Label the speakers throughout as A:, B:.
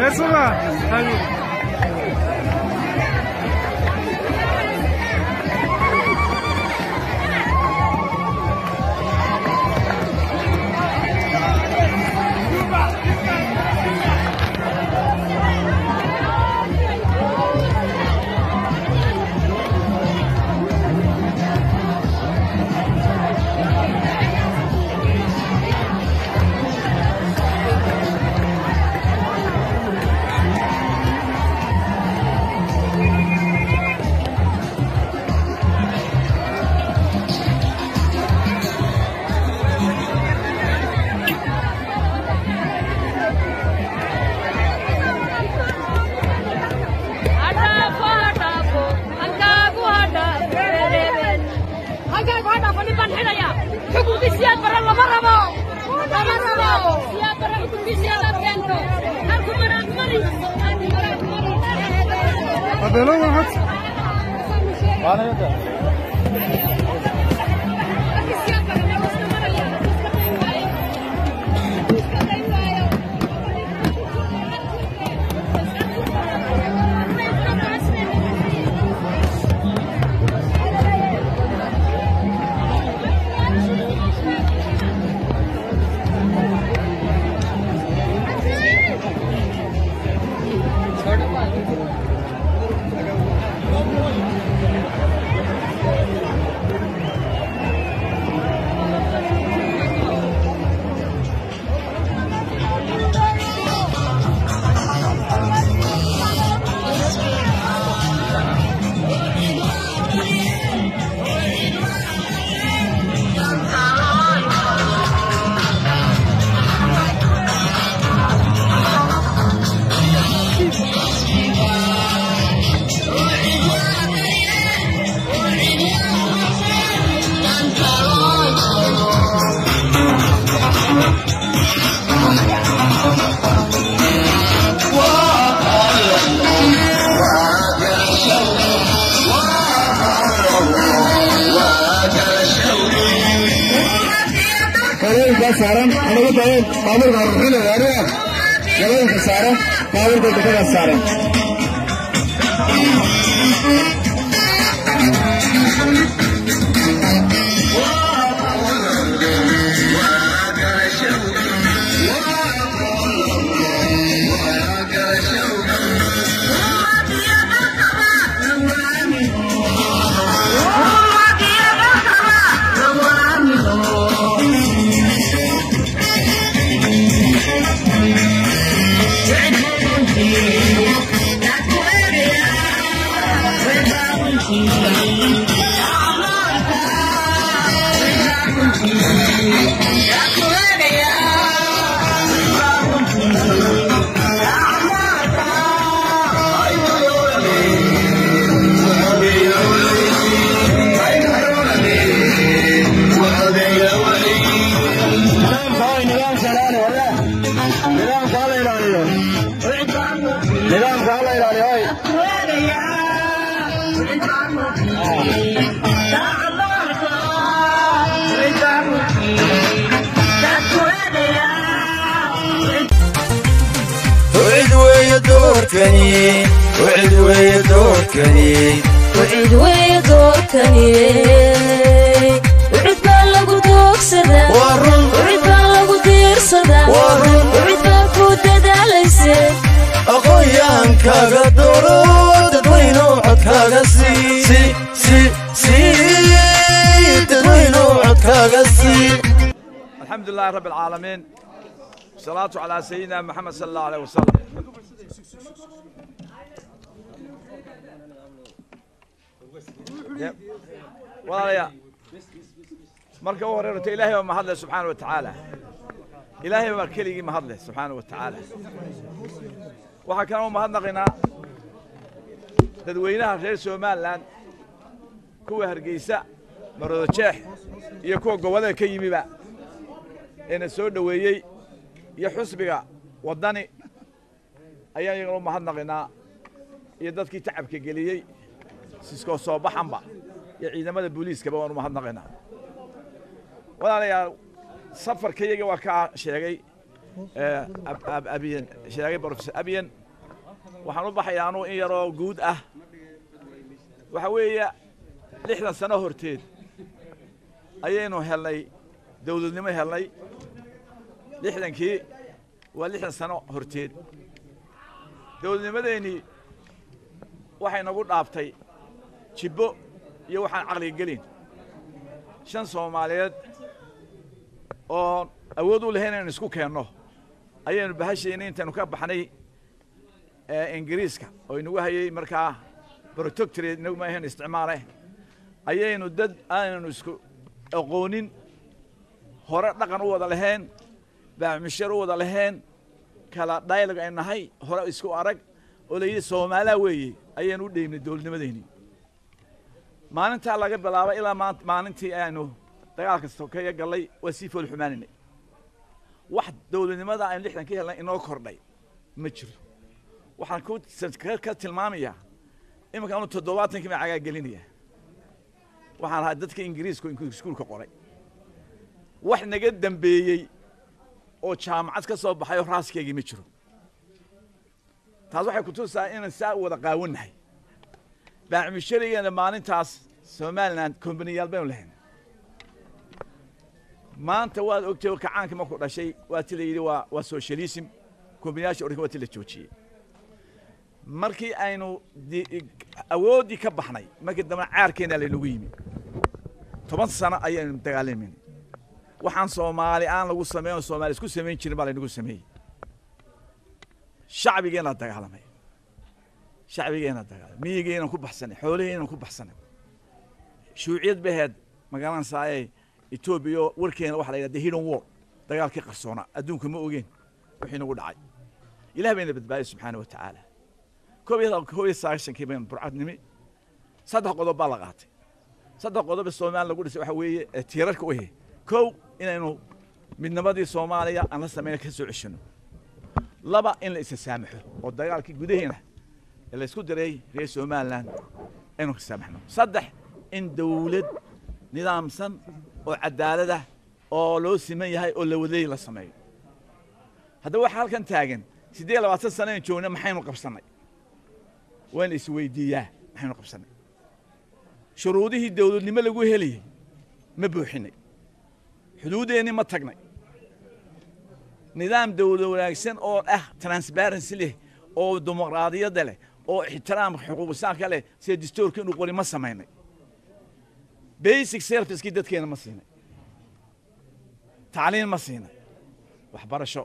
A: Asuga. Hadi. Adelo waxaad
B: garoonka saaran anagu dayan baabuurka ruxina waariga garoonka saaran baabuurka dekada saaran nidaamka hala ilaaliyo hoy
C: وعد ويا دوركني وعد ويا دوركني
D: وعيد ويا دوركني وعيد baa lagu doogsadaa
C: ورن
D: wacid baa lagu diirsadaa
C: ورن
D: wacid baa ku dadaalayse
C: aqoon kaaga dooro dadweyno codkaaga sii si si sii dadweyno codkaaga sii
E: الحمد لله رب العالمين والصلاة على سيدنا محمد صلى الله عليه وسلم walaalayaa marka u horeerto ilaahay baa mahadle subxaana wa tacaala ilaahay baa keligii mahadle subxaana wa tacaala waxaa kaloo u mahadnaqaynaa dadweynaha reer somalilan kuwa hargeysa maroodo jeex iyo kuwa gobollada ka yimiba eena soo dhoweeyey iyo xusbiga waddani ayaan iyagana u mahadnaqaynaa iyo dadkii tacabka geliyey siskoo soo baxanba iyo ciidamada booliiskaba waan u mahadnaqaynaa walaalayaal safarka iyaga waa kaa sheegay eh, Ab- Ab- abiyan sheegay professor abiyan waxaan u baxayaa anuu in yaroo guud ah waxa weeye lixdan sano horteed ayaynu helnay dawladnimo helnay lixdankii waa lixdan sano horteed dawladnimadeennii waxay nagu dhaaftay jibbo iyo waxaan caqliga gelin shan soomaaliyeed oo awood u lahayn inaynu isku keenno ayaynu bahashayna intaynu ka baxnay ee ingiriiska oo inagu hayay markaa protectorate inagu ma ahayn isticmaale ayaynu dad aanaynu isku aqoonin hore dhaqan u wada lahayn baaxmisheer u wada lahayn kala dialog ay nahay hore isku arag oo la yidhi soomaalaa weeye ayaynu u dheymnay dowladnimadeennii maalintaa laga bilaabo ilaa maanta maalintii aynu dagaalka sokeeye gallay waa sii fool xumaanaynay wax dowladnimada aynu lixdan ka helnay inoo kordhay ma jiro waxaan ku ka- ka tilmaamayaa iminka anu toddobaatankii baan cagaa gelinaya waxaan ahaa dadka ingiriisku iskuulka qoray wax naga dambeeyey oo jaamacad ka soo baxay oo raaskeygii ma jiro taas waxay kutusaa inaan saa u wada qaawannahay baacmisharigeena maalintaas somalilan kombaniyaal baynu lahayn maanta waad ogtay oo kacaankii markuu dhashay waa ti la yidhi waa waa socialism kombaniyaasha orika waa ti la joojiyey markii aynu di- awooddii ka baxnay markii dambe caarkeena laynagu yimi toban sano ayaynu dagaalamayna waxaan soomaali aan lagu sameyn oo soomaali isku samayn jirin baa laynagu sameeyey shacbigeena dagaalamay shacbigeena dagaalamay miyigeena ku baxsanay xoolaheena ku baxsanay shuuciyad baheed magaalan saaye etoobiya oo warkeena waxa la yidhahda hidden war dagaalkii qarsoona adduunka ma ogeen wixii nagu dhacay ilaah bayna badbaadiyay subxaana wa tacaala koob iyo koob iyo sagaashankii baynu burcadnimi saddex qodob baa la qaatay saddex qodob ee soomaaliya lagu dhisay waxa weeye ee tiirarka u ahe kow inaynu midnimadii soomaaliya aan la samayna ka soo ceshino laba in la isa saamaxo oo dagaalkii gudaheena ee la isku diray reer somalilan aynu ka saamaxno saddex in dawlad nidaamsan oo cadaalad ah oo loo siman yahay oo la wadeey la sameeyo haddaba waxa halkan taagan siddeed iyo labaatan sano aynu joogna maxaynu qabsannay waa in la isweydiiyaa maxaynu qabsannay shuruudihii dawladnimo lagu helayay ma buuxinay xuduuddeenni ma tagnay nidaam dawlad wanaagsan oo ah transparency leh oo dimuqraadiyadda leh oo ixtiraam xuquuqisaanka leh sida dastuurka inuu qori ma samaynay basic servicekii dadkeena ma siinay tacliin ma siinay waxbarasho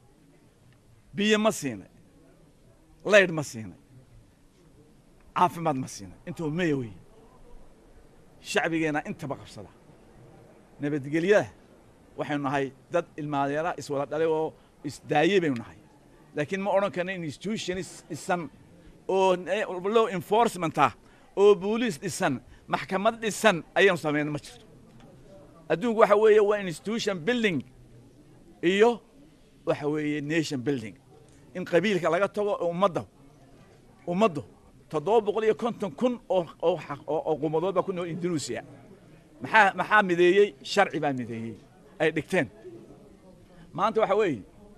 E: biyo ma siinay laydh ma siinay caafimaad ma siinay intuu maya weeye shacbigeena intaba qabsada nabadgelyada waxaynu nahay dad ilmaadeera iswada dhalay oo isdaayey baynu nahay laakiin ma odhan karna institutions dhisan oo law enforcement ah oo booliis dhisan maxkamad dhisan ayaynu samayna ma jirto adduunku waxa weeye waa institution building iyo waxa weeye nation building in qabiilka laga tago oo ummadda ummaddu toddoba boqol iyo konton kun oo oo xaq- oo oo qumadood baa ku nool indonesia maxaa maxaa mideeyey sharci baa mideeyey ay dhigteen maanta waxa weeye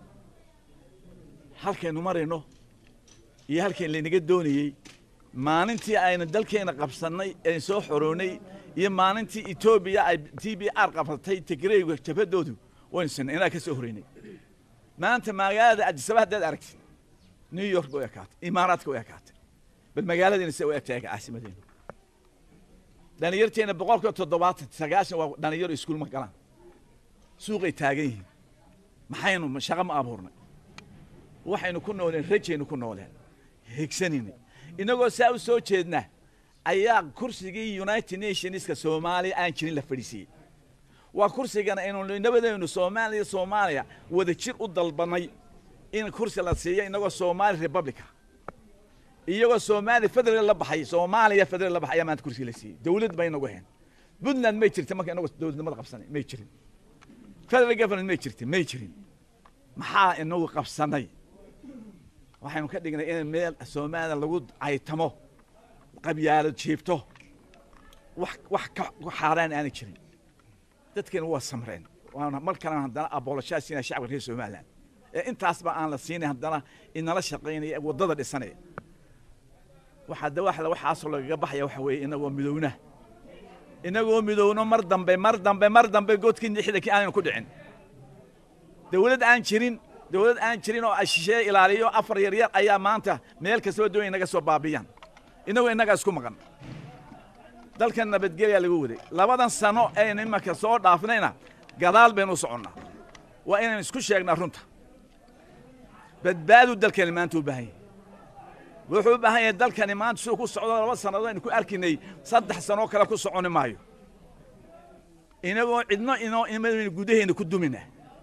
E: halkaynu marayno iyo halkayn laynaga doonayey maalintii aynu dalkeena qabsannay aynu soo xoroonay iyo maalintii etoobiya ay t b r qabsatay tigreyga jabhadoodu waynu sinay inaa ka soo horeynay maanta magaalada adisaba haddaad aragtid new york bay u ekaatay imaaraadka u ekaatay bal magaaladiina se u egtahay caasimadeena dhalinyarteena boqolkiiba toddobaatan sagaashan waa dhalinyaro iskuul ma galaan suuqay taagan yihiin maxaynu ma- shaqo ma abuurnay waxaynu ku nooleen rajaynu ku nooleen higsanayna innagoo saa u soo jeedna ayaa kursigii united nationska soomaaliya aan jirin la fadhiisiiyey waa kursigana aynu nabadeenu soomaaliya soomaaliya wada jir u dalbanay in kursi la siiyo inagoo somali republica iyagoo soomaaliya federal la baxay soomaaliya federal la baxay ayaa maanta kursi la siiyey dawlad bay inagu heen puntland may jirta marka inagu dowladnimada qabsanay may jirin federal government may jirta may jirin maxaa inagu qabsanay waxaynu ka dhignay in meel soomaaliya lagu caytamo qabyaalo jiibto wax wax ka ka xaaraan aanay jirin dadkeena waa samreen waana mar kalena haddana aboloshaasina shacabka reer somaliland ee intaasba aan la siinay haddana inala shaqaynaya ee waddada dhisanaya waxaa de wax waxaasoo lagaga baxaya waxa weeye inagoo midowna inagoo midowno mar dambe mar dambe mar dambe godkii lixdankii aanaynu ku dhicin dawlad aan jirin dawlad aan jirin oo shisheeye ilaaliyo afar yar yar ayaa maanta meel kastaba doonaya inaga soo baabiyaan inagoo innagaa isku maqan dalkan nabadgelyaa lagu waday labadan sano aynu imanka soo dhaafnayna gadaal baynu u soconnaa waa inaynu isku sheegnaa runta badbaadu dalkani maanta u baahan yahay wuxuu u baahan yahay dalkani maanta siduu ku socdo laba sannadood aynu ku arkinay saddex sanoo kale ku soconi maayo inagoo cidno inoo imadaynu gudaheenna ku dumina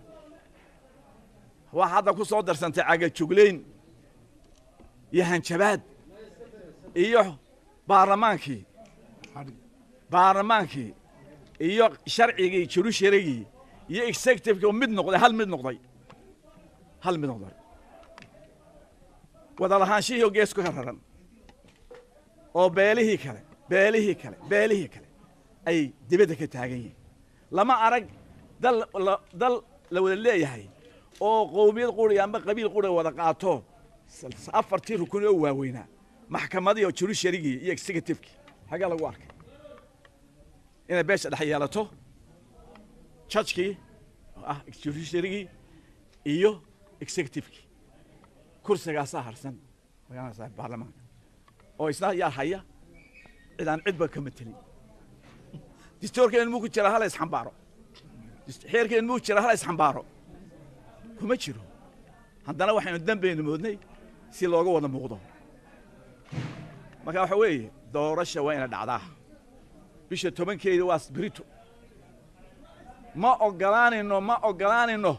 E: waa hadda ku soo darsantay cagajuglayn iyo hanjabaad iyo baarlamaankii baarlamaankii iyo sharcigii jurusharigii iyo executivekii oo mid noqday hal mid noqday hal mid noqday wada lahaanshihii oo geesku ka raran oo beelihii kale beelihii kale beelihii kale ay dibadda ka taagan yihiin lama arag dal la dal la wada leeyahay oo qowmiyad quri amba qabiil quri wada qaato afartii rukun oo waaweynaa maxkamadii oo jurusharigii iyo executivekii xaggaa lagu arkay inay beesha dhex yeelato judgkii oo ah judiciarygii iyo executivekii kursigaasaa harsan magaaladaas baarlamaanka oo isna yaa haya cid aan cidba ka matelin distoorkeen muu ku jira hala isxambaaro xeerkeen muu jira hala isxambaaro kuma jiro haddana waxaynu dambeynu moodnay si looga wada muuqdo marka waxa weeye doorasha waa ina dhacdaa bisha tobankeeda waa sbirito ma ogolaanayno ma ogolaanayno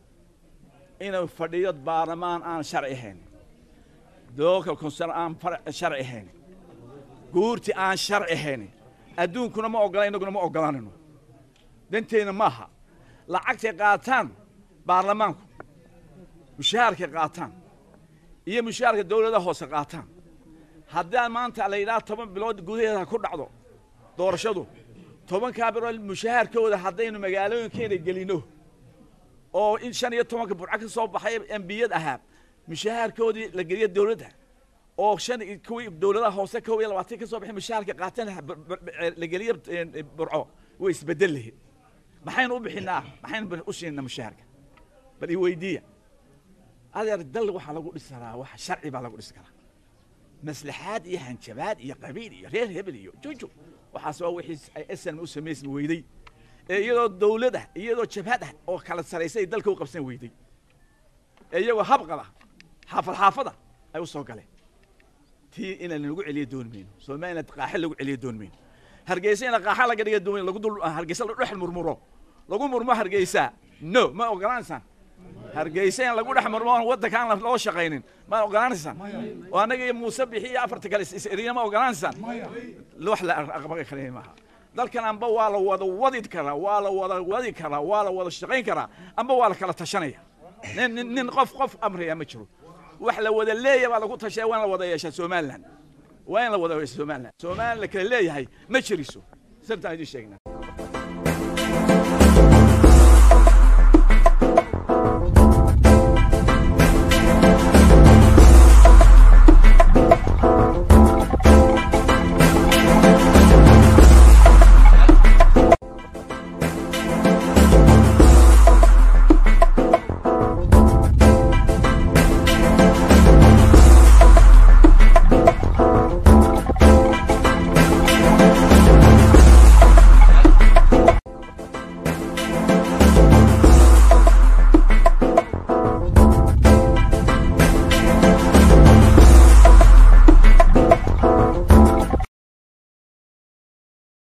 E: inuu fadhiyo baarlamaan aan sharci ahayn local concern aan sharci ahayn guurti aan sharci ahayn adduunkuna ma ogola innaguna ma ogolaanayno danteenna maaha lacagtay qaataan baarlamaanku mushaharkay qaataan iyo mushaharka dawladaha hoose qaataan haddaan maanta la yidhaha toban bilood gudaheeda ku dhacdo doorashadu tobankaa bilood mushaharkooda haddaynu magaalooyinkeena gelino oo in shan iyo tobanka burco ka soo baxay embiyad ahaa mushaharkoodii la geliyo dawladda oo shan kuwii dawladaha hoose kow iyo labaatan ka soo baxay mushaharka qaataan la geliyo burco way isbedel lahayd maxaynu u bixinaa maxaynu u siinaa mushaharka bal i weydiiya adeer dal waxaa lagu dhisi karaa wax sharci baa lagu dhisi karaa maslaxaad iyo hanjabaad iyo qabiil iyo reer hebel iyo juju waxaas waa wixii ay snm u samaysmi weyday ee iyadoo dawlad ah iyadoo jabhad ah oo kala saraysa ay dalka u qabsan weyday ee iyagoo habqada xaafad xaafada ay u soo galeen tii inaan lagu celiyo dooni mayno soomaalina qaaxe lagu celiyo dooni mayno hargeysa ina qaaxa laga dhiga dooni lagu dul hargeysa la dhex murmuro lagu murmo hargeysa no ma ogolaanaysaan hargeysa in lagu dhex murmo waddanka aan loo shaqaynin ma ogolaanaysaan oo annaga iyo muuse bixi iyo afarta kale is-erina ma ogolaanaysaan wax la aqbali karaya maaha dalkan amba waa la wada wadi karaa waa la wada wadi karaa waa la wada shaqayn karaa amba waa la kala tashanaya nin nin nin qof qof amraya ma jiro wax la wada leeyahay baa lagu tashaya waa in la wada yeeshaa somaliland waa in la wada yeesha somaliland somaliland la kala leeyahay ma jiriso sirtaan idiin sheegnaa